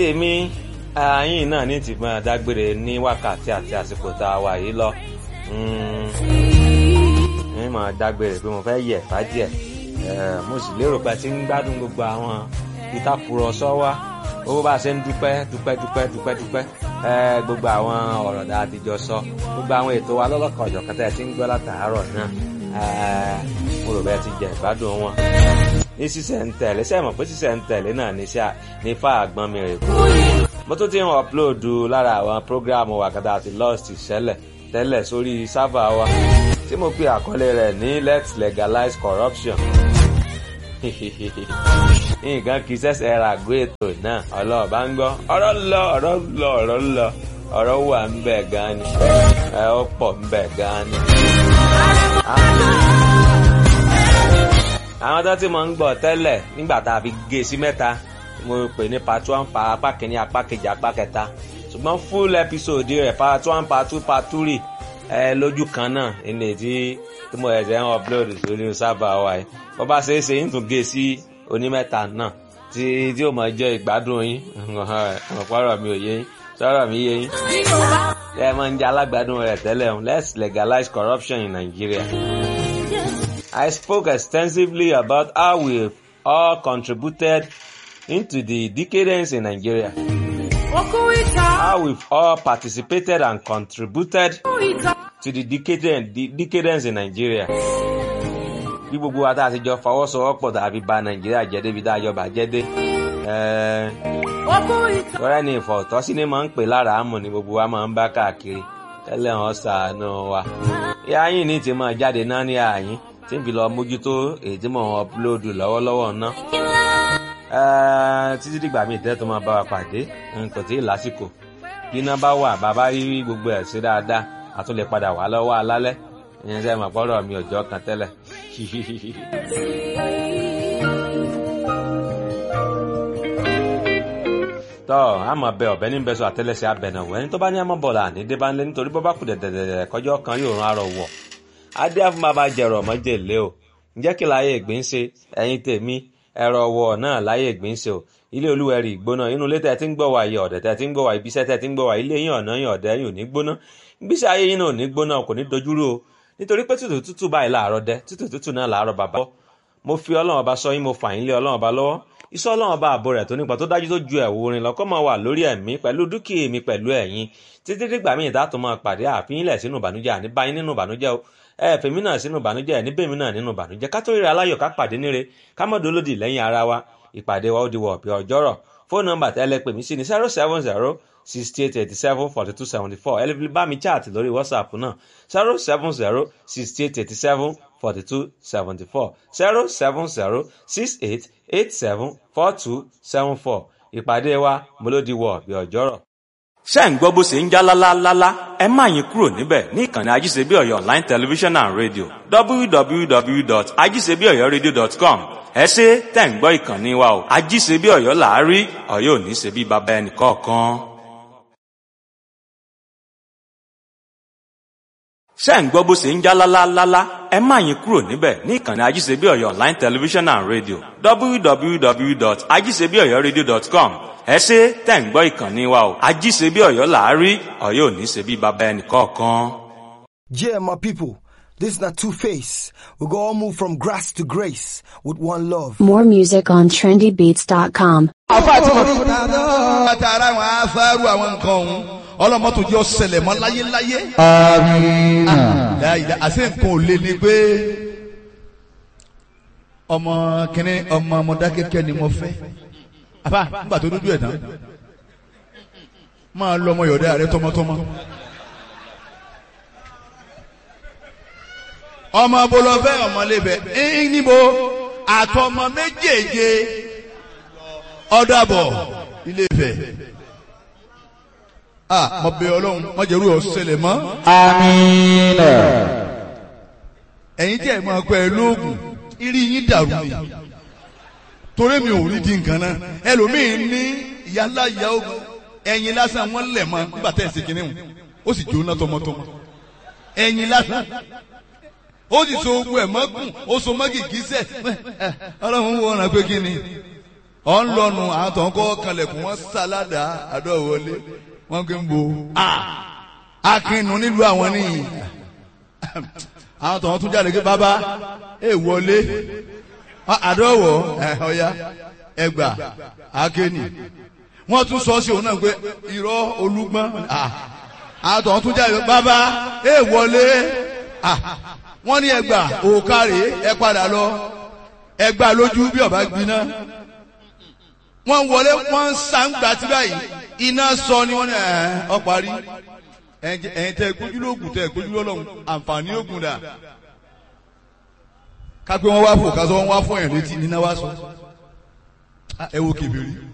èmi ààyìn náà ní ti máa dágbére ní wákàtí àti àsìkò tá a wà yìí lọ ní máa dágbére pé mo fẹ́ yẹ̀ fá díẹ̀ mo sì lérò pé ti ń gbádùn gbogbo àwọn ìtàkùrọ̀sọ wa owó bá a ṣe ń dúpẹ́ dúpẹ́ dúpẹ́ dúpẹ́ dúpẹ́ gbogbo àwọn ọ̀rọ̀ dáa ti jọ sọ gbogbo àwọn ètò wa lọ́lọ́kan ọ̀jọ̀kan tẹ́ ẹ ti ń gbọ́ látàárọ̀ náà mo rò bẹ́ẹ̀ ti jẹ ìgbádùn wọn ní sísẹ̀ ń tẹ̀lé sẹ́ẹ̀ mọ̀ pé sísẹ̀ ń tẹ̀lé náà ní sáà ní fà àgbọn mi rè kú. mo tún ti ń ọ̀pulóòdù lára àwọn prógráàmù wàkàtà àti lost ìṣẹ̀lẹ̀ tẹ́lẹ̀ sórí sáfà wa tí mo pe àkọlé rẹ̀ ní let's legalize corruption. nǹkan kì í ṣẹ̀ṣẹ̀ ra àgọ́ ètò náà ọlọ́ọ̀bá ń gbọ́ ọ̀rọ̀ lọ ọ̀rọ̀ lọ ọ̀rọ̀ lọ ọ̀rọ̀ wà ń bẹ̀ gan ni ẹ̀ ó pọ̀ ń bẹ̀ gan ni àwọn tó ti mọ̀ ń gbọ́ tẹ́lẹ̀ nígbà tá a fi gé sí mẹ́ta mo pè ní part one pa apá kìíní apá kejì apá kẹta ṣùgbọ́n full episode rẹ̀ part one part two part three ẹ lójú kan náà ilé tí tí mo ẹ̀sẹ̀ ń upload sórí sábà wa yìí bó bá ṣe é ṣe ń tún gé sí onímẹ́ta náà tí tí ó mọ̀ jẹ́ ìgbádùn yín ọ̀pọ̀rọ̀ mi ò yé yín sọ̀rọ̀ mi yé yín ẹ máa ń jẹ́ alágbádùn rẹ̀ tẹ́lẹ̀ let's legalize corruption in Nigeria. I spoke extensively about how we all contributed into the decadence in Nigeria. How we've all participated and contributed to the decadence, the decadence in Nigeria. Bí gbogbo wa tá a ti jọ fọwọ́sowọ́pọ̀ tàbí ba Nàìjíríà jẹ́ débi tá a jọ bàjẹ́ dé. Tọ́rẹ́ ni ìfọ̀tọ́sí ni máa ń pè lára àmọ̀ ni gbogbo wa máa ń bá káàkiri. Tẹ́lẹ̀ wọn ṣàánú wa. Ìyá yín ní ti máa jáde náà ní àyín tí n fi lọ mójútó èyí tí mò ń ọpulóòdù lọ́wọ́lọ́wọ́ ná. títí dìgbà míì tẹ́ tó máa bá wa pàdé nǹkan tí ì lásìkò bí iná bá wà bàbá rí gbogbo ẹ̀ sí dáadáa a tún lè padà wá lọ́wọ́ alálẹ́ ìyẹn sẹ́ mọ̀ pọ́rọ̀ mi ò jọ kan tẹ́lẹ̀. tọ́ àmọ́ bẹ ọ̀bẹ ní bẹ́sọ̀ àtẹ́lẹsẹ̀ abẹ̀nàwó ẹni tó bá ní àmọ́ bọ̀lá ní débánlé nítorí bọ́ bá kù dẹ̀dẹ̀dẹ̀ kọjọ́ kan yóò rán arọ wọ̀ adé fún bàbá jẹrọ mọjèlé o ǹjẹ́ kí láyé ìgbín ṣe ẹ̀yin tèmi ẹ̀rọ wọ̀ náà láyé ìgbín ṣe o ilé olúwẹ̀rí ìgbóná inú ilé tẹ̀ tí ń gbọ́ wá iye ọ̀dẹ̀ tẹ̀ tí ń gbọ́ wá ibiṣẹ́ tẹ̀ tí ń gbọ́ wá ilé yín ọ̀nà yín ọ̀dẹ̀ yín ò ní gbóná gbíṣẹ́ ayé yín náà ò ní gbóná kò ní dojúrú o nítorí pé tútù tútù báyìí láàárọ̀ dẹ tútù tútù náà láàárọ̀ bàbá mo fi ọlọ́run ọba sọ yín mo fà yín lé ọlọ́run ọba lọ́wọ́ iṣẹ́ ọlọ́run ọba àbò rẹ̀ tó nípa tó dájú tó ju ẹ̀wù orin lọ́kọ́ máa wà lórí ẹ̀mí pẹ̀lú dúkìá mi pẹ̀lú ẹ̀yin títí dìgbà míì dátò máa pàdé àfihàn ilẹ̀ sínú ìbànújẹ́ àní báyìí nínú ìbànújẹ́ o ẹ fèmí náà sínú ìbànújẹ́ ẹ níbèmí náà nínú ìbànújẹ́ ká tó ríra aláyọ̀ ká pàdé níre ká mọ̀ dólódì lẹ́yìn ara wa ìpàdé wa ó di wọ̀ ọ̀pẹ̀ ọjọ́rọ̀ fóònù nọ́mbà tẹ́lẹ̀ pè mí sí ní zero seven zero sixty eight eighty seven forty two seventy four ẹ lè fi bá mi chat lórí whatsapp náà zero seven zero sixty eight eighty seven forty two seventy four zero seven zero six eight eight seven four two seven four ìpàdé wa mo ló di wọ̀ ọ̀pẹ̀ ọjọ́rọ̀ ṣé ń gbọ́ bó ṣe ń já lálálálá ẹ má yín kúrò níbẹ̀ ní ìkànnì ajíṣebíọ̀yọ̀ online television and radio www.ajíṣebíọ̀yọ̀radio.com ẹ ṣe tẹ̀ ń gbọ́ ìkànnì wa o ajíṣebíọ̀yọ̀ làárí ọ̀yọ́ ò ní ṣe bí baba ẹnì kọ̀ọ̀kan. ṣé ń gbọ́ bó ṣe ń já lálálálá ẹ má yín kúrò níbẹ̀ ní ìkànnì ajíṣebíọ̀yọ̀ online television and radio www.ajíṣebíọ̀yọ̀radio.com ẹ ṣe tẹ̀ ń gbọ́ ìkànnì wa o ajíṣebí ọ̀yọ́ làárí ọ̀yọ́ ò ní ṣe bí baba ẹnì kọ̀ọ̀kan. Yeah, my people, this is not Two Face. We go all move from grass to grace with one love. More music on trendybeats.com. àfa àti wọn. àtàrà àwọn afárú àwọn nǹkan ọ̀hún ọlọ́mọ́tò jẹ́ ọ̀sẹ̀lẹ̀ mọ́ láyéláyé. Amina. láyìí àṣẹ nǹkan ò lè ní pé ọmọ kìnní ọmọ Mọdákẹ́kẹ́ ni mo fẹ́ àbá nígbà tó dúdú ẹ̀ tán máa lọ ọmọ yọ̀dá rẹ tọmọtọmọ. ọmọ bolofẹ ọmọlébẹ ẹyìn níbo àtọmọ méjèèje ọdàbọ Ilé-Ifẹ̀ ah mo bẹ̀ Ọlọ́run mo jẹrú ọsẹlẹ mọ Amina. ẹ̀yin tí ẹ máa pẹ lóògùn irí yín dàrú ni torí mi ò rí di nǹkan náà ẹlòmíín ní ìyálà ìyá ogun ẹ̀yin lásán wọn lẹ̀ mọ́ nígbà tẹ̀ ẹ̀ ṣe kínní ó sì jóná tọmọtọmọ ẹ̀yin lásán ó sì so ogun ẹ̀ mọ́gùn ó so mọ́gì gíṣẹ́ ọlọ́run wo ọ̀ràn pé kí ni ọ̀ ń lọ́nu àwọn tó ń kọ́ kanlẹ̀kùn wọ́n sáládà àdó wọlé wọ́n kì í bo akínú nílùú àwọn nìyí àwọn tó ń tún jáde pé bàbá ẹ wọlé àdọ́wọ̀ ọ̀ya ẹgbà akéènì wọ́n tún sọ sí òun náà pé irọ́ olúgbọ́n àwọn tó ń tún jáde pé bàbá ẹ wọlé wọ́n ní ẹgbà òkàrè ẹ padà lọ ẹgbà lójú bí ọba gbiná wọ́n wọlé wọ́n ń sàǹgbà tí báyìí iná sọ ni wọ́n ní ẹ̀ ọ́ parí ẹ̀yin tẹ́ gbójú lóògùn tẹ́ gbójú lọ́lọ́run àǹfààní ògùn dà kápẹ́ wọn wá fò kásán wọn wá fún ẹ̀yìn létí níná wá sọ ẹ wo kèbèrè